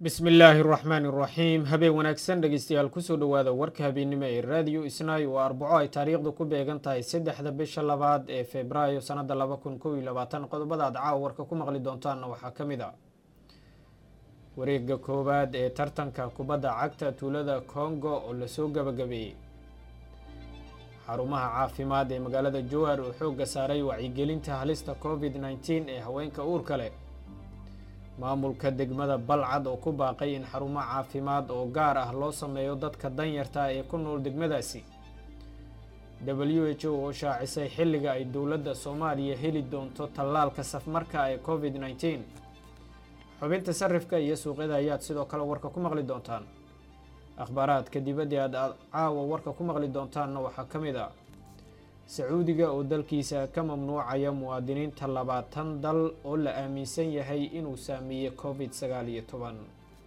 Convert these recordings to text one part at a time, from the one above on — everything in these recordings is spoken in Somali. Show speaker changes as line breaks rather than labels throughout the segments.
bismi illaahi araxmaani iraxiim habeen wanaagsan dhegeystayaal kusoo dhowaada warka habeennimo ee raadiyo isnaayo oo arbaco ay taariikhdu ku beegan tahay saddexda bisha labaad ee februaayo sanada laba kun kow iyo labaatan qodobada aad caawa warka ku maqli doontaanna waxaa ka mid a wareega koowaad ee tartanka kubadda cagta tuulada congo oo lasoo gabagabeeyey xarumaha caafimaad ee magaalada jowhar oo xoogga saaray wacyigelinta halista covid nneteen ee haweenka uurka leh maamulka degmada balcad oo ku baaqay in xarumo caafimaad oo gaar ah loo sameeyo dadka danyarta ee ku nool degmadaasi w h o oo shaacisay xilliga ay dowladda soomaaliya heli doonto tallaalka safmarka ee covid nneteen xubinta sarifka iyo suuqyada ayaad sidoo kale warka ku maqli doontaan akhbaaraadka dibadda aad caawa warka ku maqli doontaanna waxaa ka mid a sacuudiga oo dalkiisa ka mamnuucaya muwaadiniinta labaatan dal oo la aaminsan yahay inuu saameeyey covid sagaal iyo toban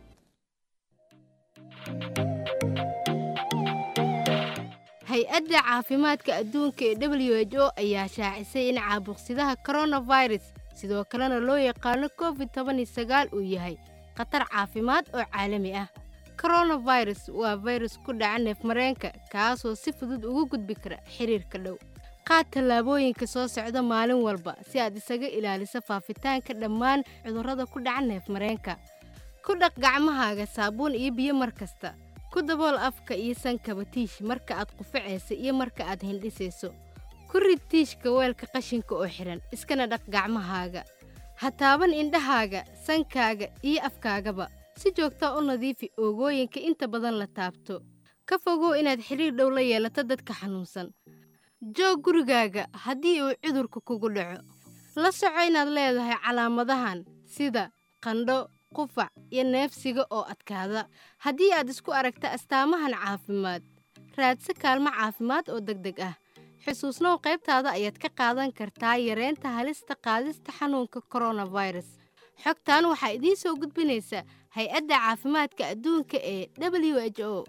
hay-adda caafimaadka adduunka ee w h o ayaa shaacisay in caabuqsidaha coronavirus sidoo kalena loo yaqaano covid toban iyo sagaal uu yahay khatar caafimaad oo caalami ah coronavirus waa fayrus ku dhaca neefmareenka kaasoo si fudud ugu gudbi kara xiriirka dhow qaad tallaabooyinka soo socda maalin walba si aad isaga ilaaliso faafitaanka dhammaan cudurrada ku dhaca neefmareenka ku dhaq gacmahaaga saabuun iyo biyo mar kasta ku dabool afka iyo sankaba tiish marka aad qufacaysa iyo marka aad hindhisayso ku rid tiishka weelka qashinka oo xidhan iskana dhaq gacmahaaga ha taaban indhahaaga sankaaga iyo afkaagaba si joogtaa u nadiifi oogooyinka inta badan la taabto ka fogow inaad xidhiir dhow la yeelato dadka xanuunsan joog gurigaaga haddii uu cudurka kugu dhaco la soco inaad leedahay calaamadahan sida qandho qufac iyo neefsiga oo adkaada haddii aad isku aragta astaamahan caafimaad raadsa kaalmo caafimaad oo deg deg ah xusuusnow qaybtaada ayaad ka qaadan kartaa yareynta halista qaadista xanuunka koronafirus xogtan waxaa idiin soo gudbinaysa hay-adda caafimaadka adduunka ee w h o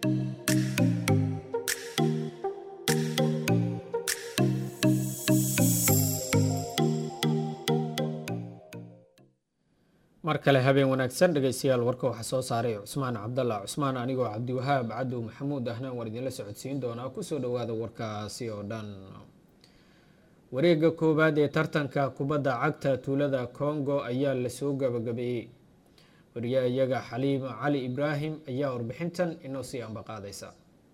mar kale habeen wanaagsan dhegeystayaal warka waxaa soo saaray cusmaan cabdalla cusmaan anigoo cabdiwahaab cadow maxamuud ahna waan idinla socodsiin doonaa kusoo dhowaada warkaasi oo dhan wareega koowaad ee tartanka kubadda cagta tuulada congo ayaa lasoo gabagabeeyey wariye iyaga xaliima cali ibraahim ayaa warbixintan inoo sii ambaqaadaysa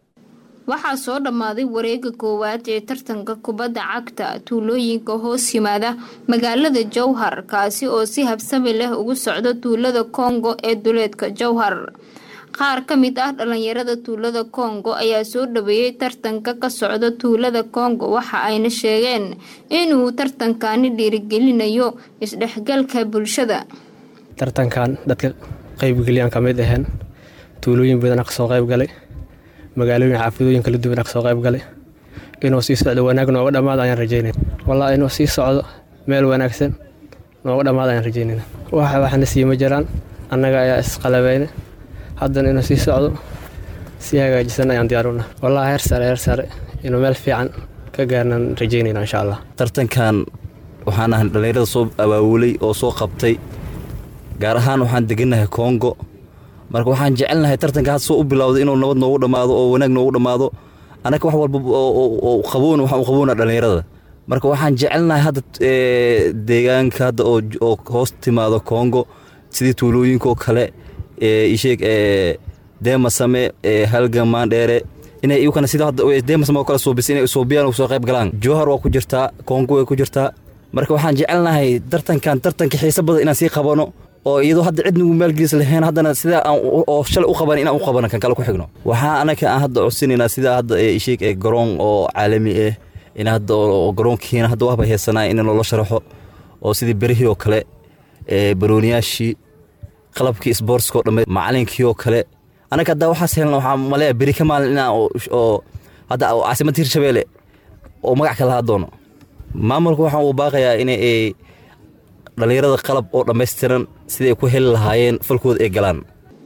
waxaa soo dhammaaday wareega koowaad ee tartanka kubadda cagta tuulooyinka hoos yimaada magaalada jowhar kaasi oo si habsami leh ugu socda tuulada kongo ee duleedka jowhar qaar ka mid ah dhalinyarada tuulada kongo ayaa soo dhaweeyey tartanka ka socda tuulada kongo waxa ayna sheegeen inuu tartankani dhiirigelinayo isdhexgalka bulshada
tartankan dadka qaybgeliyaan ka mid aheen tuulooyin badan kasoo qaybgalay magaalooyin xaafidooyin kala duwan kasoo qaybgalay inuu sii socdo wanaag nooga dhammaado ayaan rajeynay wallaahi inuu sii socdo meel wanaagsan nooga dhammaado ayaan rajeynayna waxa waxna siima jiraan annaga ayaa isqalabayna haddana inuu sii socdo si hagaajisan ayaan diyaaruna wallaahi heer sare heer sare inuu meel fiican ka gaarnaan rajeynayna insha allah
tartankan waxaan ahay dhallinyarada soo abaawulay oo soo qabtay gaar ahaan waxaan degannahay kongo marka waxaan jecelnahay tartanka had soo u bilowday inuu nabad noogu dhammaado oo wanaag noogu dhammaado annaga wax walba qaboon waxaan u qaboona dhallinyarada marka waxaan jecelnahay hadda deegaanka hadda oo hoos timaado kongo sidii tuulooyinkaoo kale isheeg deemasame halgan maandheere inay iyukana sida hadda deemasame oo kale suubisa inay suubiyaan soo qayb galaan jowhar waa ku jirtaa kongo way ku jirtaa marka waxaan jecelnahay tartankan tartanka xiise badan inaan sii qabano oo iyadoo hadda cid nagu maalgelis lahayn haddana sidaa aan oo shalay u qaban inaan u qabana kan kale ku xigno waxaa anaka aan hadda codsinaynaa sidaa hadda isheeg ee garoon oo caalami ah in hadda garoonkiina hadda wahba heesanaa in loola sharaxo oo sidii berihii oo kale barooniyaashii qalabkii sboortska oo dhamme macalinkii oo kale anaka hadda waxaas helna waxaa maleeya beri ka maalin inaan oo hadda caasimadda hirshabeelle oo magac ka lahaa doono maamulka waxaan uu baaqayaa inay dhallinyarada qalab oo dhammaystiran siday ku heli lahaayeen falkooda ay galaan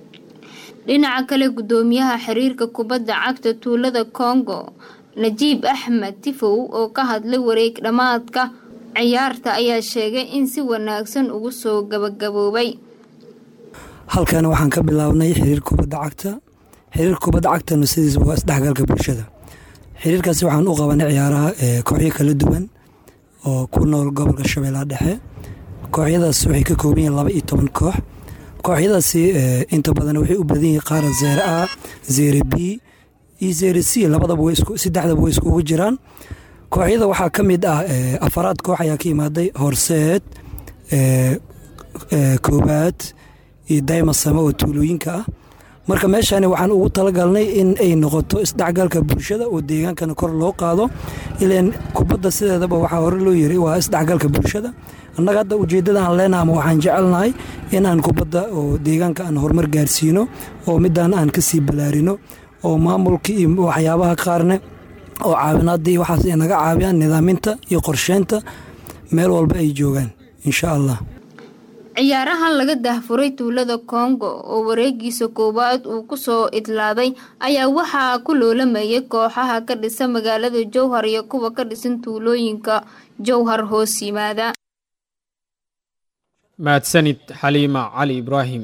dhinaca kale guddoomiyaha xiriirka kubadda cagta tuulada kongo najiib axmed tifow oo ka hadlay wareeg dhammaadka ciyaarta ayaa sheegay in si wanaagsan ugu soo gabagaboobay
halkana waxaan ka bilaabnay xiriir kubadda cagta xiriir kubadda cagtana sidiisa waa isdhexgalka bulshada xiriirkaasi waxaan u qabanay ciyaaraha kooxyo kala duwan oo ku nool gobolka shabeellaha dhexe kooxyadaas waxay ka kooban yihiin laba iyo toban koox kooxyadaasi inta badan waxay u badan yihiin qaara zeere a zeere b iyo zeere c labadaba saddexdaba way iskugu jiraan kooxyada waxaa ka mid ah afaraad koox ayaa ka imaaday horseed koobaad iyo daymasame oo tuulooyinka ah marka meeshani waxaan ugu talagalnay in ay noqoto isdhexgalka bulshada oo deegaankana kor loo qaado ilan kubadda sideedaba waxaa hore loo yiri waa isdhexgalka bulshada annaga hadda ujeeddadaan leenaha ama waxaan jecelnahay inaan kubadda oo deegaanka aan horumar gaarsiino oo midaan aan ka sii balaarino oo maamulka iyo waxyaabaha qaarne oo caawinaadii waxaas ay naga caawiyaan nidaaminta iyo qorsheynta meel walba ay joogaan insha allah
ciyaarahan laga dahfuray tuulada kongo oo wareegiisa koowaad uu kusoo idlaaday ayaa waxaa ku loolamayay kooxaha ka dhisan magaalada jowhar iyo kuwa ka dhisan tuulooyinka jowhar hoos yimaada
mahadsanid xaliima cali ibraahim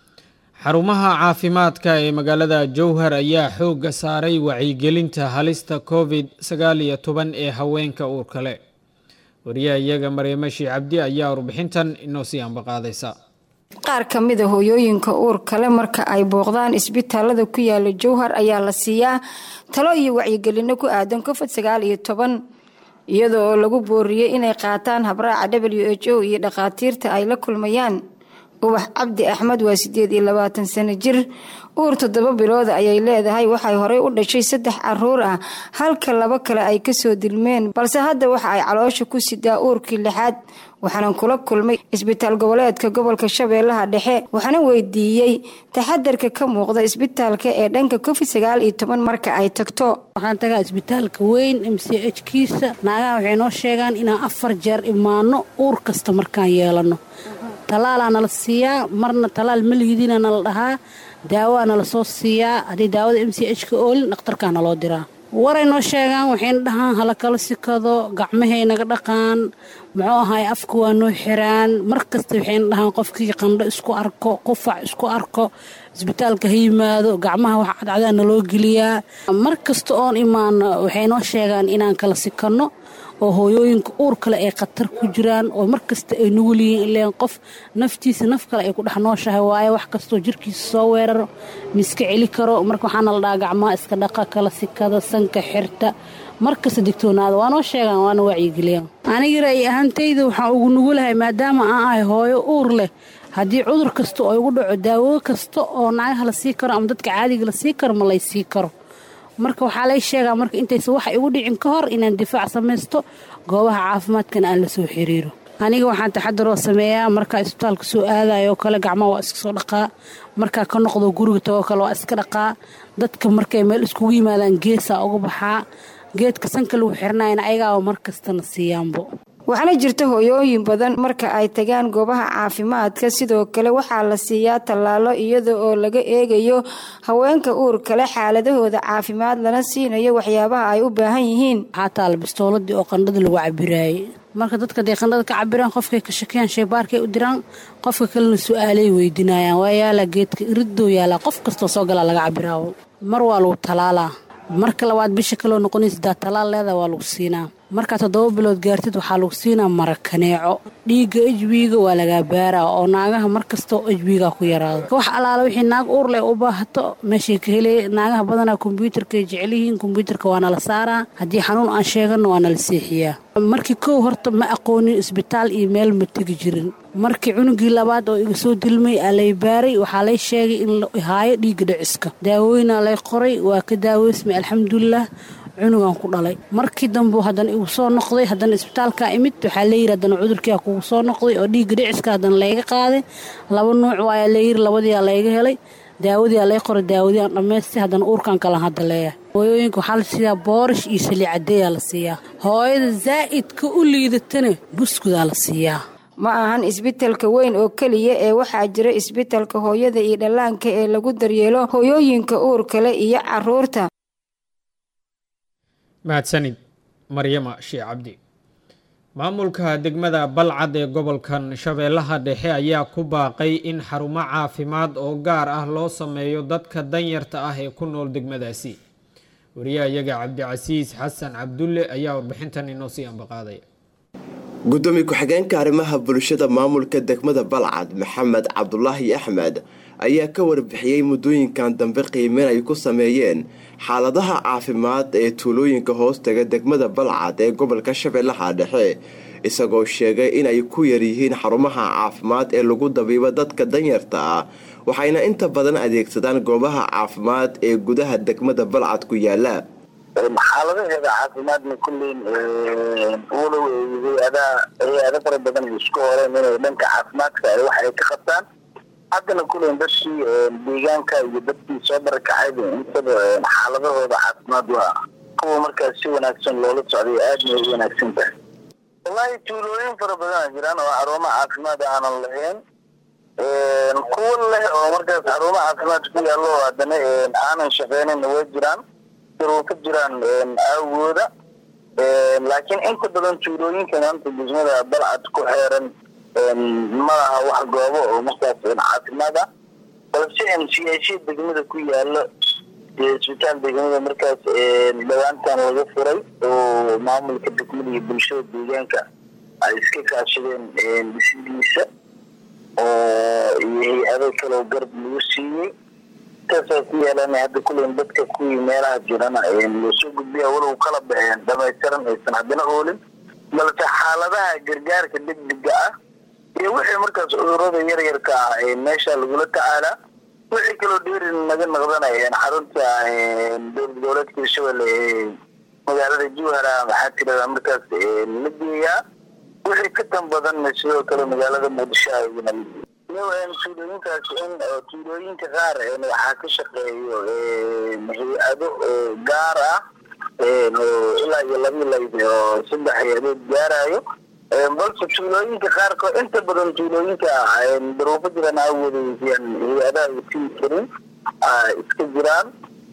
xarumaha caafimaadka ee magaalada jowhar ayaa xoogga saaray wacyigelinta halista covid sagaal iyo toban ee haweenka uurka leh wariyaha iyaga maryamashi cabdi ayaa warbixintan inoo sii ambaqaadaysa
qaar ka mida hooyooyinka uur kale marka ay booqdaan isbitaalada ku yaala jowhar ayaa la siiyaa talo iyo wacyigelino ku aadan covid sagaal iyo toban iyadoo lagu booriyey inay qaataan habraaca w h o iyo dhakhaatiirta ay la kulmayaan ubax cabdi axmed waa sideed iyo labaatan sano jir uur toddoba bilooda ayay leedahay waxay horey u dhashay saddex caruur ah halka laba kale ay kasoo dilmeen balse hadda waxa ay caloosha ku sidaa uurkii lixaad waxaanan kula kulmay isbitaal goboleedka gobolka shabeellaha dhexe waxaana weydiiyey taxadarka ka muuqda isbitaalka ee dhanka covid sagaal iyo toban marka ay tagto
waxaan tagaa isbitaalka weyn m c h kiisa naagaha waxay noo sheegaan inaan afar jeer imaano uur kasta markaan yeelano talaalaa nala siiyaa marna talaal malihidiina nala dhahaa daawaa nala soo siiyaa haddii daawada m c h ka oolin dhakhtarkaa naloo diraa waray noo sheegaan waxayna dhahaan hala kala sikado gacmahay naga dhaqaan muxuu ahaay afka waa noo xiraan mar kasta waxayna dhahaan qofkii qandho isku arko qufac isku arko isbitaalka ha yimaado gacmaha wax cadcadaa naloo geliyaa mar kasta oon imaano waxay noo sheegaan inaan kala sikanno oo hooyooyinka uur kale ay khatar ku jiraan oo mar kasta ay nugul yihiin ileen qof naftiisa naf kale ay ku dhex nooshahay waayo wax kastoo jirkiisa soo weeraro miiska celi karo marka waxaana la dhahaa gacmaha iska dhaqa kala sikada sanka xirta mar kasta digtoonaada waa noo sheegaan waana wacyigeliyaan aniga ra'yi ahaantayda waxaan ugu nugulahay maadaama aan ahay hooyo uur leh haddii cudur kasta oo igu dhaco daawo kasta oo naagaha la sii karo ama dadka caadiga la sii karo ma lay sii karo marka waxaa lay sheegaa marka intaysa waxa igu dhicin ka hor inaan difaac samaysto goobaha caafimaadkana aan la soo xiriiro aniga waxaan taxadaroo sameeyaa markaa isbitaalka soo aadayo kale gacmaha waa iska soo dhaqaa markaa ka noqdo guriga tagoo kale waa iska dhaqaa dadka markay meel iskugu yimaadaan geesaa uga baxaa geedka sanka lagu xirnayna ayagaaba mar kastana siiyaanbo
waxaana jirta hooyooyin badan marka ay tagaan goobaha caafimaadka sidoo kale waxaa la siiyaa tallaalo iyada oo laga eegayo haweenka uur kale xaaladahooda caafimaad lana siinayo waxyaabaha ay u baahan yihiin
waxaa taala bistooladii oo qandhada lagu cabiraayey marka dadka dee qandhada ka cabiraan qofkay ka shakiyaan shaybaarkay u diraan qofka kalena su-aalay weydiinayaan waa yaalaa geedka iridoo yaalaa qof kastoo soo galaa laga cabiraawo mar waa lagu talaalaa marka labaad bisha kaloo noqonaysa daa talaal leeda waa lagu siinaa markaa toddoba bilood gaartid waxaa lagu siinaa marakaneeco dhiigga ejbiga waa lagaa baaraa oo naagaha mar kastao ejbiga ku yaraado wax allaala wixii naag uurleh u baahato meeshay ka helay naagaha badanaa kombyuutarkay jecelyihiin kombyuutarka waa nala saaraa haddii xanuun aan sheegano waa nala seexiyaa markii kow horta ma aqoonin isbitaal iyo meel ma tegi jirin markii cunugii labaad oo iga soo dilmay aa lay baaray waxaa lay sheegay in la haayo dhiigga dhiciska daawooyinaa lay qoray waa ka daaweysmay alxamdulilah cunugan ku dhalay markii dambu haddana igu soo noqday haddana isbitaalkaa imid waxaa layidhi haddana cudurkiia kugu soo noqday oo dhiigga dhiciska haddana layga qaaday laba nuuc waayaa layidhi labadiiaa layga helay daawadiiaa lay qoray daawadii aan dhammaystay haddana uurkan kalan hadda leeyahay hooyooyinka waxaa la siiyaa boorish iyo saliicadeeyaa la siiyaa hooyada zaa'idka u liidatana buskudaa la siiyaa
ma ahan isbitalka weyn oo keliya ee waxaa jira isbitalka hooyada iyo dhallaanka ee lagu daryeelo hooyooyinka uurkale iyo caruurta
mahadsanid maryama shee cabdi maamulka degmada balcad ee gobolkan shabeellaha dhexe ayaa ku baaqay in xarumo caafimaad oo gaar ah loo sameeyo dadka danyarta ah ee ku nool degmadaasi wariyaha iyaga cabdicasiis xasan cabdulle ayaa warbixintan inoo sii ambaqaaday
gudoomiye ku-xigeenka arrimaha bulshada maamulka degmada balcad maxamed cabdulaahi axmed ayaa ka warbixiyey muddooyinkan dambe qiimeyn ay ku sameeyeen xaaladaha caafimaad ee tuulooyinka hoostaga degmada balcad ee gobolka shabeellaha dhexe isagoo sheegay inay ku yaryihiin xarumaha caafimaad ee lagu dabiibo dadka danyarta ah waxayna inta badan adeegsadaan goobaha caafimaad ee gudaha degmada balcad ku yaala
xaaladaheeda caafimaadna kulleyn walow hay-ada hay-ado fara badan ay isku horeen inay dhanka caafimaadka wax ay ka qabtaan haddana kulleyn dadkii deegaanka iyo dadkii soo barakacayba intaba xaaladahooda caafimaad waa kuwa markaas si wanaagsan loola socday aadna ay u wanaagsan tahay wallaahi tuulooyin fara badan a jiraan oo xarumo caafimaad aanan lahayn kuwa leh oo markaas xarumo caafimaad ku yaallo haddana aanan shaqeynayna way jiraan ka jiraan awooda laakiin inta badan tuulooyinka maanta degmada balcad ku xeeran ma laha wax goobo oo markaas caafimaad ah balse siyaasiya degmada ku yaalo isbitaal degmada markaas dhawaantan laga furay oo maamulka degmada iyo bulshada deegaanka ay iska kaashadeen dhisidiisa oo iyo hay-ado kaleo garab lagu siiyey saasa ku yeelan hadda kulen dadka kuwii meelaha jirana loosoo gudbiya walow kala baxeen dhamaystiran aysan haddana oolin balse xaaladaha gargaarka degdega ah iyo wixii markaas cudurada yaryarka ah meesha lagula tacaalaa wixii kaloo dheeri naga naqdanayeen xarunta dowlad goboleedka hirshabelle ee magaalada juhara maxaa tirada markaas la geeyaa wixii ka tan badanna sidoo kale magaalada muqdisho ayna tuulooyinkaas in tuulooyinka qaar waxaa ka shaqeeyo hay-ado gaar ah ilaa iyo laba layd oo saddex hay-adood gaarayo balse tuulooyinka qaarkood inta badan tuulooyinka daruufo jiran awoodeysiyaan hay-adaha sii karin iska jiraan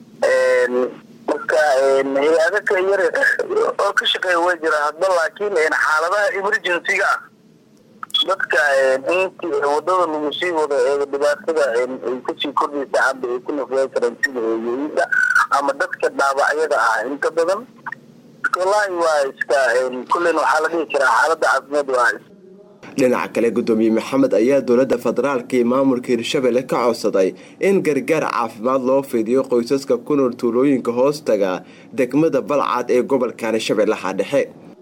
marka hay-ado ka yar oo ka shaqeeya way jiraan hadba laakiin xaaladaha emergency-ga ah dadka intii wadada lagu sii wado ee dhibaatada ay kusii kordhaysa hadda ay ku nafyay karaan sida hooyooyinka ama dadka dhaawacyada ah inta badan wallaahi waa iska kullen waxaa la dhihi karaa xaaladda caafimaad waa
dhinaca kale gudoomiye maxamed ayaa dowladda federaalka iyo maamulka hirshabelle ka codsaday in gargaar caafimaad loo fidiyo qoysaska ku nool tuulooyinka hoostaga degmada balcad ee gobolkan shabeellaha dhexe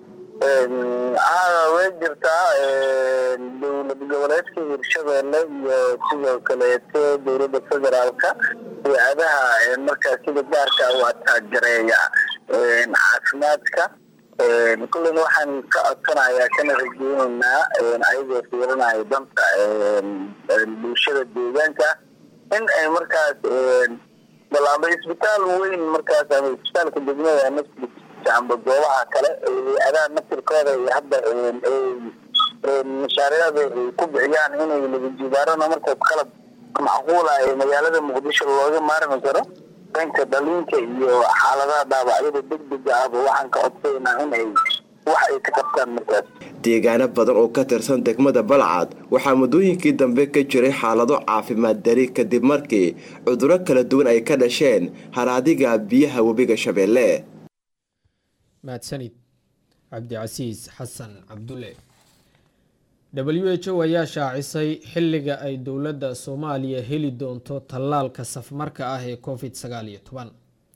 way jirtaa dowlad goboleedka hirshabelle iyo sidoo kaleeto dowladda federaalka hay-adaha markaas sida gaarka u ataajareeya caafimaadka kullen waxaan ka codsanayaa kana rajeyneynaa ayagoo fiirinaya danta bulshada deegaanka in ay markaas bal amba isbitaal weyn markaas ama isbitaalka degmada naftiisa amba goobaha kale hay-adaha naftirkooda iyo hadda mashaariicda ay ku bixiyaan inay labajibaarana markaas qalab macquula ee magaalada muqdisho looga maarmi karo dhanka dhaliinka iyo xaaladaha dhaawacyada degdega ahba waxaan ka codsaynaa in ay wax ay ka qabtaan markaas
deegaano badan oo ka tirsan degmada balcad waxaa muddooyinkii dambe ka jiray xaalado caafimaad dari kadib markii cuduro kala duwan ay ka dhasheen haraadiga biyaha webiga shabeelle
mahadsanid cabdicasiis xasan cabdulle w h o ayaa shaacisay xilliga ay dowladda soomaaliya heli doonto tallaalka safmarka ah ee covid sagaal iyo toban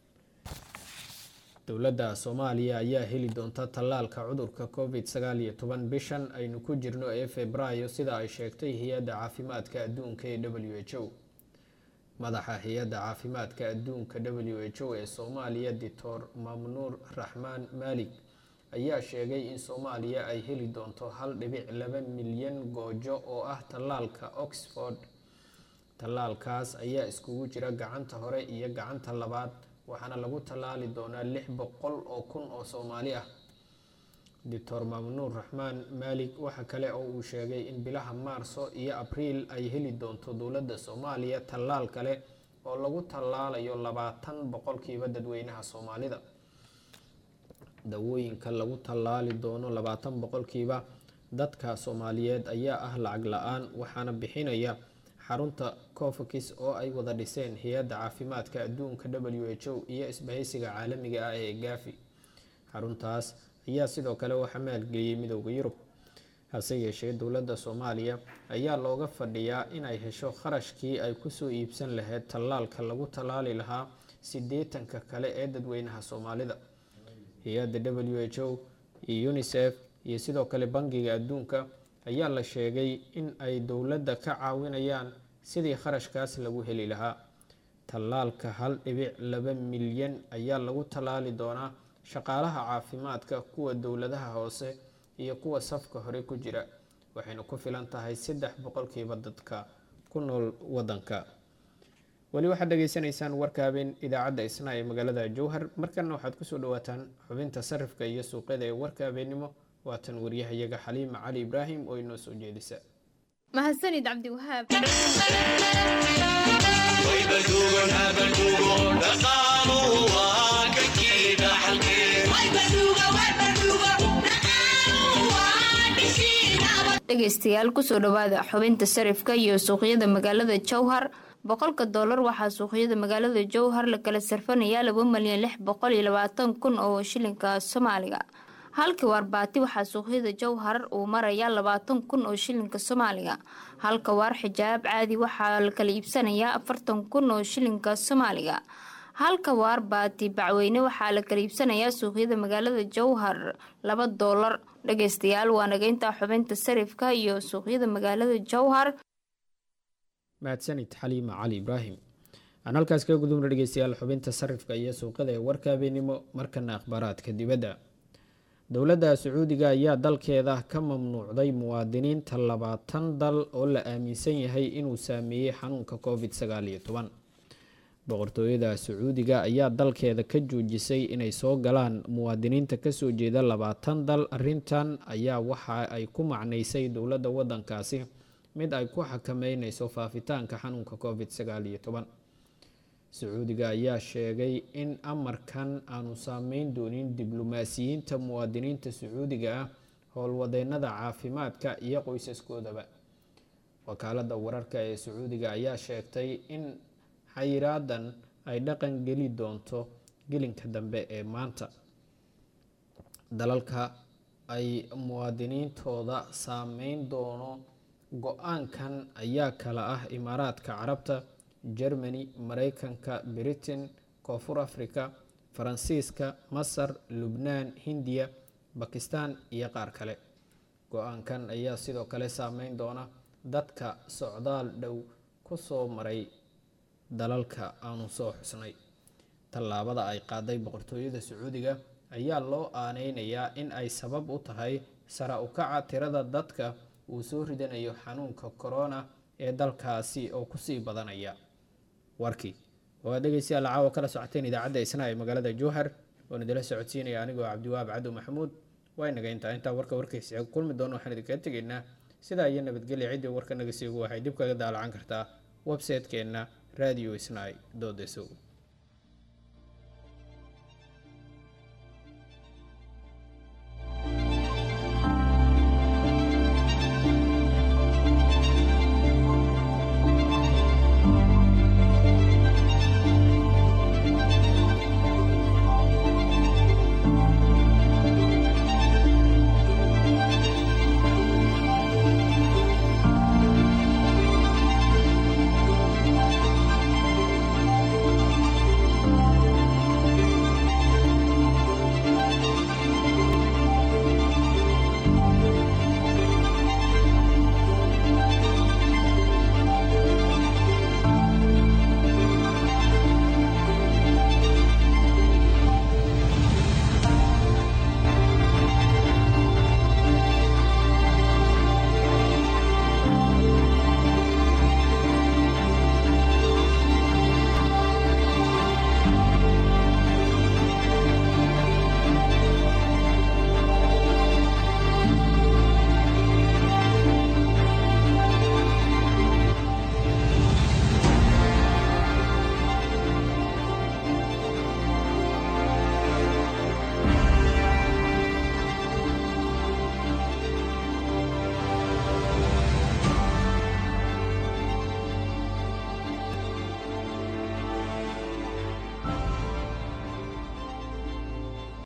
dowladda soomaaliya ayaa heli doonta tallaalka cudurka covid sagaal iyo toban bishan aynu ku jirno ee febraayo sida ay sheegtay hay-adda caafimaadka adduunka ee w h o madaxa hay-adda caafimaadka adduunka w h o ee soomaaliya doctor mamnuur raxmaan maalig ayaa sheegay in soomaaliya ay heli doonto hal dhibic laba milyan goojo oo ah tallaalka oxford tallaalkaas ayaa iskugu jira gacanta hore iyo gacanta labaad waxaana lagu tallaali doonaa lix boqol oo kun oo soomaali ah doctor mamnuur raxmaan maalig waxa kale oo uu sheegay in bilaha maarso iyo abriil ay heli doonto dowladda soomaaliya tallaal kale oo lagu tallaalayo labaatan boqolkiiba dadweynaha soomaalida dawooyinka lagu tallaali doono labaatan boqolkiiba dadka soomaaliyeed ayaa ah lacag la-aan waxaana bixinaya xarunta cofakis oo ay wada dhiseen hay-adda caafimaadka adduunka w h o iyo isbahaysiga caalamiga ah ee gaafi xaruntaas ayaa sidoo kale waxaa maalgeliyey midooda yurub hase yeeshee dowladda soomaaliya ayaa looga fadhiyaa inay hesho kharashkii ay kusoo iibsan lahayd tallaalka lagu tallaali lahaa sideetanka kale ee dadweynaha soomaalida hay-adda w h o iyo unisef iyo sidoo kale bangiga adduunka ayaa la sheegay in ay dowladda ka caawinayaan sidii kharashkaas lagu heli lahaa tallaalka hal dhibic laba milyan ayaa lagu tallaali doonaa shaqaalaha caafimaadka kuwa dowladaha hoose iyo kuwa safka hore ku jira waxayna ku filan tahay saddex boqolkiiba dadka ku nool wadanka weli waxaad dhageysanaysaan warka habeen idaacadda isna ee magaalada jowhar markana waxaad kusoo dhawaataan xubinta sarifka iyo suuqyada ee warka habeennimo waatan waryahayaga xaliima cali ibraahim oo inoo soo jeedisa
mahadsanid cabdiwahaab
dhegeystayaal kusoo dhawaada xubinta sarifka iyo suuqyada magaalada jowhar boqolka doolar waxaa suuqyada magaalada jowhar la kala sarfanayaa laba malyan lix boqol iyo labaatan kun oo shilinka soomaaliga halka waarbaati waxaa suuqyada jowhar uu marayaa labaatan kun oo shilinka soomaaliga halka waar xijaab caadi waxaa la kala iibsanayaa afartan kun oo shilinka soomaaliga halka waar baati bacweyne waxaa la kala iibsanayaa suuqyada magaalada jowhar laba doolar dhageystayaal waa nageynta xubinta sarifka iyo suuqyada magaalada jowhar
mahadsanid xaliima cali ibraahim aan halkaas kaga gudubna dhegeystayaal xubinta sarifka iyo suuqyada ee warka habeenimo markana akhbaaraadka dibadda dowladda sacuudiga ayaa dalkeeda ka mamnuucday muwaadiniinta labaatan dal oo la aaminsan yahay inuu saameeyey xanuunka covid sagaal iyo toban boqortooyada sacuudiga ayaa dalkeeda ka joojisay inay soo galaan muwaadiniinta kasoo jeeda labaatan dal arintan ayaa waxa ay ku macnaysay dowladda wadankaasi mid ay ku xakameyneyso faafitaanka xanuunka covid sagaal iyo toban sacuudiga ayaa sheegay in amarkan aanu saameyn doonin diblomaasiyiinta muwaadiniinta sacuudiga ah howlwadeenada caafimaadka iyo qoysaskoodaba wakaalada wararka ee sacuudiga ayaa sheegtay in xayiraadan ay dhaqan geli doonto gelinka dambe ee maanta dalalka ay muwaadiniintooda saameyn doono go-aankan ayaa kala ah imaaraadka carabta germany mareykanka britain koonfur africa faransiiska masar lubnaan hindiya bakistan iyo qaar kale go-aankan ayaa sidoo kale saameyn doona dadka socdaal dhow kusoo maray dalalka aanu soo xusnay tallaabada ay qaaday boqortooyada sacuudiga ayaa loo aaneynayaa in ay sabab u tahay sara ukaca tirada dadka uu soo ridanayo xanuunka corona ee dalkaasi oo kusii badanaya warkii oo aad dhegeystayaal caawa kala socoteen idaacadda isna ee magaalada jowhar oon idila socodsiinaya anigoo cabdiwahaab cadow maxamuud waa inaga intaa intaa warka warkaysi kulmi doono waxaan idinkaga tegaynaa sidaa iyo nabadgelya ciddii warka naga siigu waxay dib kaga daalacan kartaa website-keenna radio isnai dodeso